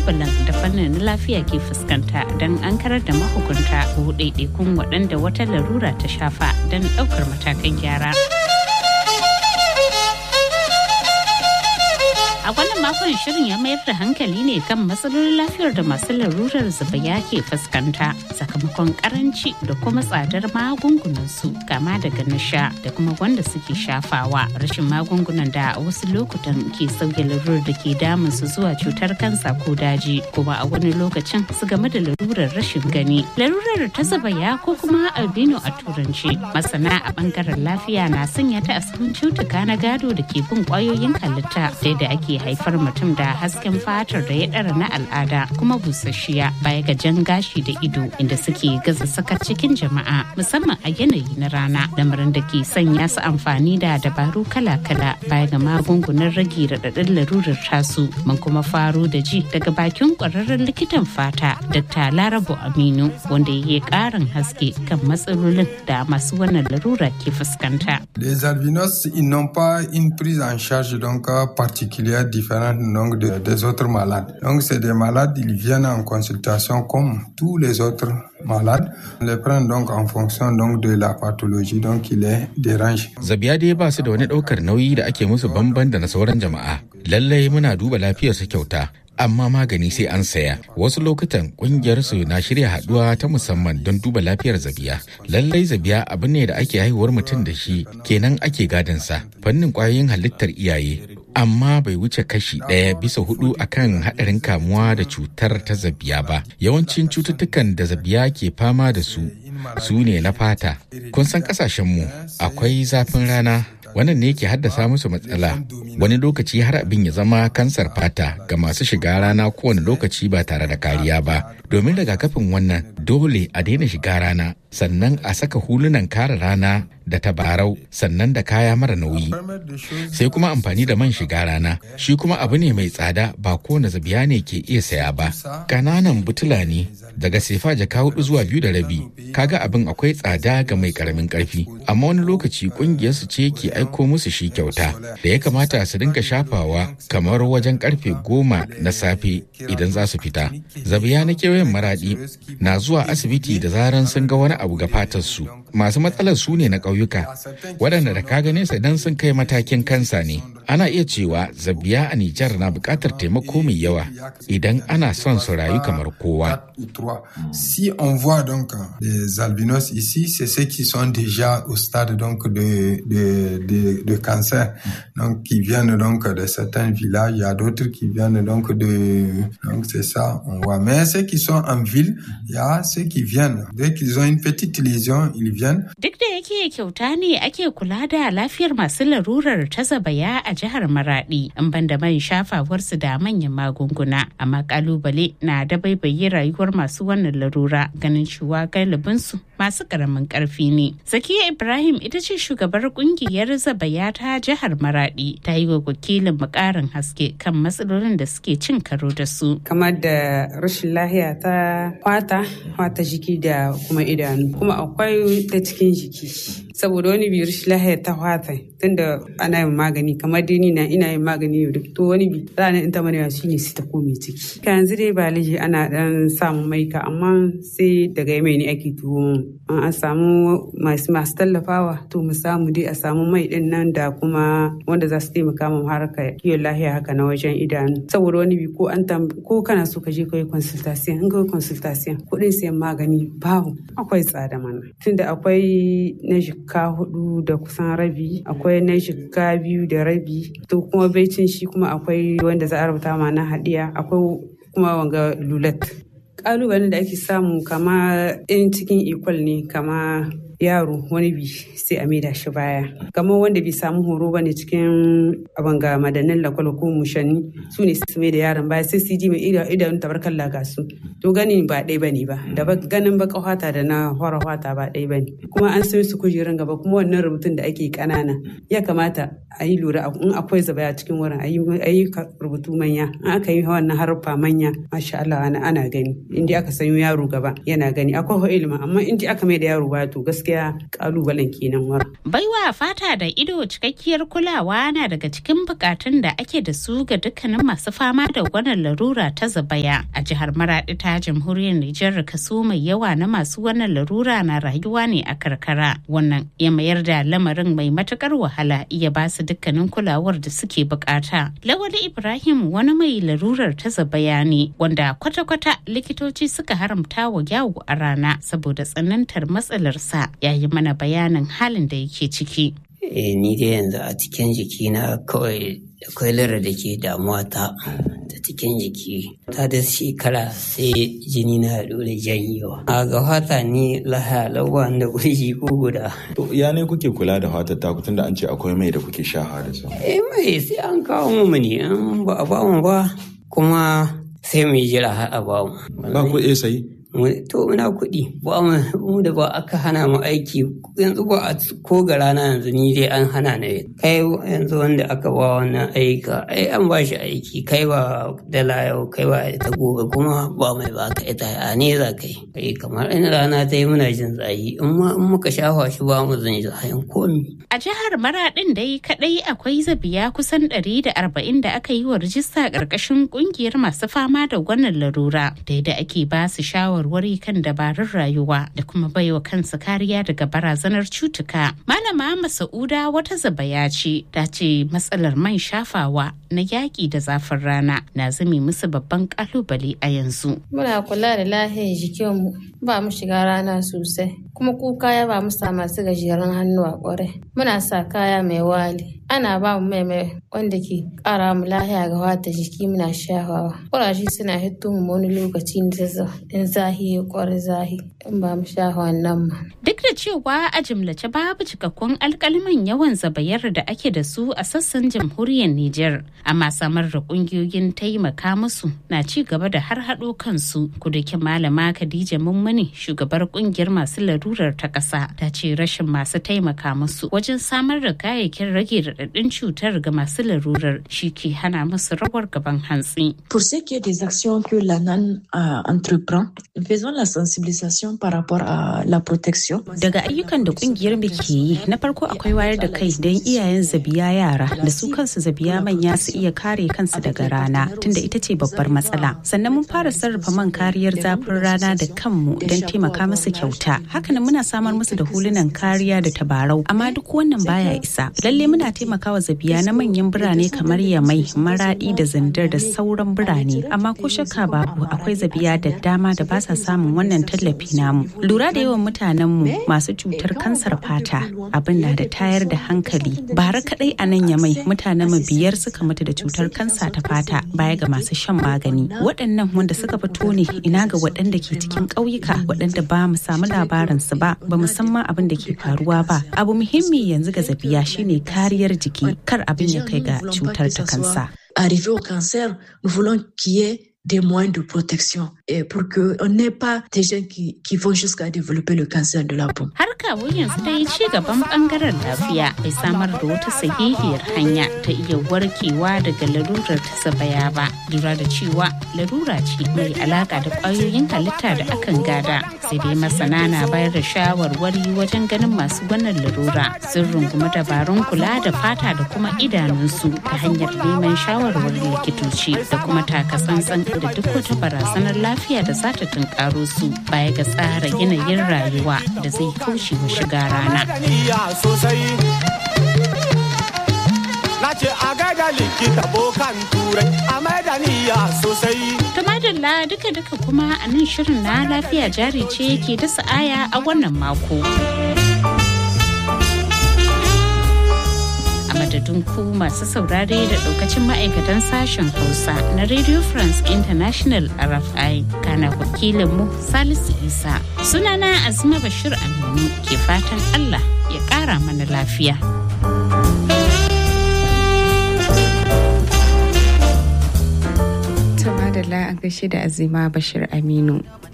kalubalen da fannin lafiya ke fuskanta don an karar da mahukunta ko ɗaiɗaikun waɗanda wata larura ta shafa don ɗaukar matakan gyara. A wannan makon shirin ya mayar da hankali ne kan matsalolin lafiyar da masu larurar zubaya ke fuskanta sakamakon karanci da kuma tsadar magungunan su kama daga nasha da kuma wanda suke shafawa rashin magungunan da a wasu lokutan ke sauya larurar da ke damun su zuwa cutar kansa ko daji kuma a wani lokacin su game da larurar rashin gani larurar ta zubaya ko kuma albino a turanci masana a bangaren lafiya na sanya ta a cutuka na gado da ke bin kwayoyin halitta da ake haifar mutum da hasken fatar da ya ɗara na al'ada kuma busasshiya baya ga jan gashi da ido inda suke gaza sakar cikin jama'a musamman a yanayi na rana lamarin da ke sanya su amfani da dabaru kala-kala baya ga magungunan rage raɗaɗin larurar tasu mun kuma faro da ji daga bakin ƙwararren likitan fata dr larabo aminu wanda ya yi ƙarin haske kan matsalolin da masu wannan larura ke fuskanta. Les albinos, ils n'ont pas une prise en charge donc particulière différente donc de, des autres malades. Donc c'est des malades, ils viennent en consultation comme tous les autres malades. On les prend donc en fonction donc de la pathologie donc qui les dérange. Zabiya dai ba su da wani ɗaukar nauyi da ake musu bamban da na sauran jama'a. Lallai muna duba lafiyarsu kyauta. amma magani sai an saya wasu lokutan kungiyar su na shirya haduwa ta musamman don duba lafiyar zabiya lallai zabiya abu ne da ake haihuwar mutum da shi kenan ake sa fannin kwayoyin halittar iyaye amma bai wuce kashi ɗaya bisa hudu akan haɗarin kamuwa da cutar ta zabiya ba yawancin cututtukan da zabiya ke fama da su su ne na fata kun san kasashenmu akwai zafin rana wannan ne ke haddasa musu matsala wani lokaci har abin ya zama kansar fata ga masu shiga rana kowane lokaci ba tare da kariya ba domin rigakafin wannan dole a daina shiga rana sannan a saka hulunan kare rana da tabarau sannan da kaya mara nauyi sai kuma amfani da man shiga rana shi kuma abu ne mai tsada ba kowane zabiya ne ke iya saya ba kananan butula ne daga sefa jaka hudu zuwa biyu da rabi kaga abin akwai tsada ga mai karamin karfi amma wani lokaci kungiyarsu ce ke aiko musu shi kyauta da ya kamata su dinga shafawa kamar wajen karfe goma na safe idan za su fita zabiya na kewayen maradi na zuwa asibiti da zaran sun ga wani abu ga fatarsu masu matsalar su ne na ƙauyuka waɗanda da ka gane su idan sun kai matakin kansa ne ana iya cewa zabiya a Nijar na buƙatar taimako mai yawa idan ana son su rayu kamar kowa. Si on voit donc les albinos ici, c'est ceux qui sont déjà au stade donc de, de, de, de cancer, donc qui viennent donc de certains villages, il y a d'autres qui viennent donc de... Donc c'est ça, on voit. Mais ceux qui sont en ville, il y a ceux qui viennent. Dès qu'ils ont une petite lésion, ils viennent. Duk da yake kyauta ne ake kula da lafiyar masu larurar ta zabaya a jihar Maradi in banda man shafawarsu da manyan magunguna amma kalubale na da baibaye rayuwar masu wannan larura ganin cewa galibinsu masu karamin karfi ne. Zakiya Ibrahim ita ce shugabar kungiyar zabaya ta jihar Maradi ta yi wa wakilin mukarin haske kan matsalolin da suke cin karo da su. Kamar da rashin lahiya ta kwata, kwata jiki da kuma idanu kuma akwai ta cikin jiki. saboda wani bi rashin lahiya ta kwata tunda ana yin magani kamar dai ni na ina yin magani yau to wani bi ranar in ta manewa shine sai ta kome ciki ka yanzu dai ba liji ana dan samun maika amma sai daga mai ne ake tuwo an samu masu masu tallafawa to mu samu dai a samu mai din nan da kuma wanda za su taimaka mu harka kiwon lahiya haka na wajen idanu saboda wani bi ko an ko kana so ka je ka yi consultation in ka yi consultation kuɗin sayan magani babu akwai tsada mana tunda akwai na jikka hudu da kusan rabi akwai na jikka biyu da rabi to kuma baicin shi kuma akwai wanda za a rubuta ma na hadiya akwai kuma wanga lulat kalubalen da ake samu kama in cikin ikwal ne kama yaro wani bi sai a maida shi baya kamar wanda bai samu horo bane cikin abanga madannin lakwal ko mushani su ne su mai da yaron baya sai su ji mai idanun tabarkan laga su to ganin ba ɗaya bane ba da ganin baka hwata da na hora hwata ba ɗaya bane kuma an sai su kujerun gaba kuma wannan rubutun da ake kanana ya kamata a yi lura in akwai zabaya cikin wurin a yi rubutu manya in aka yi wannan haruffa manya masha Allah ana gani inda aka sanyo yaro gaba yana gani akwai ilimi amma in aka mai da yaro baya to gaskiya gaskiya kalubalen kenan wara. Baiwa fata da ido cikakkiyar kulawa na daga cikin bukatun da ake da su ga dukkanin masu fama da wannan larura ta zabaya a jihar Maradi ta jamhuriyar Nijar kaso mai yawa na masu wannan larura na rayuwa ne a karkara. Wannan ya mayar da lamarin mai matukar wahala iya ba su dukkanin kulawar da suke bukata. Lawali Ibrahim wani mai larurar ta zabaya ne wanda kwata-kwata likitoci suka haramta wa yawo a rana saboda tsanantar matsalarsa ya yi mana bayanin halin da yake ciki. Eh, ni dai yanzu a cikin jikina kawai akwai lura da ke damuwa ta ta cikin jiki ta da shekara sai jini na dole janyewa a ga fata ni laha lawa da kurji ko guda To ya ne kuke kula da fatar taku tunda an ce akwai mai da kuke shaha da su? eh mai sai an kawo mu ne in ba a ba mu ba kuma sai mu jira har a ba mu Ba ku iya sayi? to ina kuɗi ba mu da ba aka hana mu aiki yanzu ba a ko ga rana yanzu ni dai an hana ni kai yanzu wanda aka ba wannan aika ai an ba shi aiki kai ba dala yau kai ba ita gobe kuma ba mai ba ka ita a ne za ka yi kai kamar in rana ta yi muna jin tsayi in ma in muka shafa shi ba mu zan zahin komi A jihar Maraɗin dai kaɗai akwai zabiya kusan 140 da aka yi wa rijista ƙarƙashin ƙungiyar masu fama da wannan larura da yadda ake ba su shawarwari kan dabarun rayuwa da kuma baiwa kansu kariya daga barazanar cutuka. Malama Masa'uda wata zabaya ce ta ce matsalar man shafawa na yaƙi da zafin rana na zame musu babban ƙalubale a yanzu. Muna kula da lahiyar jikinmu ba mu shiga rana sosai kuma kuka ya ba mu sa masu gajeren hannu a ƙwarai. Muna sa kaya mai wali. Ana ba mu mai mai wanda ke ƙara mu lahiya ga wata jiki muna shafawa. Ƙuraje suna hito mu wani lokaci in zahi ya ƙwari zahi in ba mu shafa wannan ma. Duk da cewa a jimlace babu cikakkun alkaliman yawan zabayar da ake da su a sassan jamhuriyar Nijar, amma samar da kungiyoyin taimaka musu na ci gaba da har haɗo kansu. Kudakin malama Khadija Mummuni shugabar kungiyar masu larurar ta ƙasa ta ce rashin masu taimaka musu wajen samar da kayayyakin rage raɗaɗin cutar ga masu larurar shi ke hana musu rawar gaban hantsi. Pour ce qui est des actions que l'ANAN euh, entreprend, faisons la sensibilisation par rapport à la protection. Daga ayyukan da kungiyar mu ke yi, na farko akwai wayar da kai don iyayen zabiya yara da su kansu zabiya manya su iya kare kansu daga rana tunda ita ce babbar matsala. Sannan mun fara sarrafa man kariyar zafin rana da kanmu don taimaka musu kyauta. Hakanan muna samar musu da hulunan kariya da tabarau, amma duk wannan baya isa. Lalle muna taimakawa zabiya na manyan birane kamar Yamai, Maradi da Zandar da sauran birane, amma ko shakka babu akwai zabiya da dama da ba sa samun wannan tallafi namu. Lura da yawan mutanenmu masu cutar kansar fata abin na da tayar da hankali. Bara kadai a nan Yamai mutanen mu biyar suka mutu da cutar kansa ta fata baya ga masu shan magani. Waɗannan wanda suka fito ne ina ga waɗanda ke cikin ƙauyuka waɗanda ba mu samu labarin su ba ba mu san ma abin da ke faruwa ba. Abu muhimmi yanzu ga zabiya shine kariyar jiki kar abin ya kai ga cutar ta kansa. Arrivé au cancer, nous voulons qu'il y ait des moyens de protection et pour qu'on n'ait pas des gens qui, qui vont jusqu'à développer le cancer de la peau. Har kawo yanzu dai ci gaban bangaren lafiya bai samar da wata sahihiyar hanya ta iya warkewa daga larurar ta sabaya ba. Lura da cewa larura ce mai alaka da kwayoyin halitta da akan gada. Sai dai masana na bayar da shawarwari wajen ganin masu wannan larura sun rungumi dabarun kula da fata da kuma idanunsu ta hanyar neman shawarwarin likitoci da kuma takatsantsan da duk wata barazanar lafiya da za ta tunkaro su baya ga tsara yanayin rayuwa da zai kauce wa shiga rana. Na ce a gaida likita bokan turai a maidaniya sosai. Tumadalla duka-duka kuma a nan shirin na lafiya jari ce ke dasa aya a wannan mako. madadin ku masu saurare da daukacin ma'aikatan sashen hausa na radio france international rfi kana wakilinmu salisu isa sunana azuma bashir aminu ke fatan allah ya kara mana lafiya madalla a gaishe da azima bashir aminu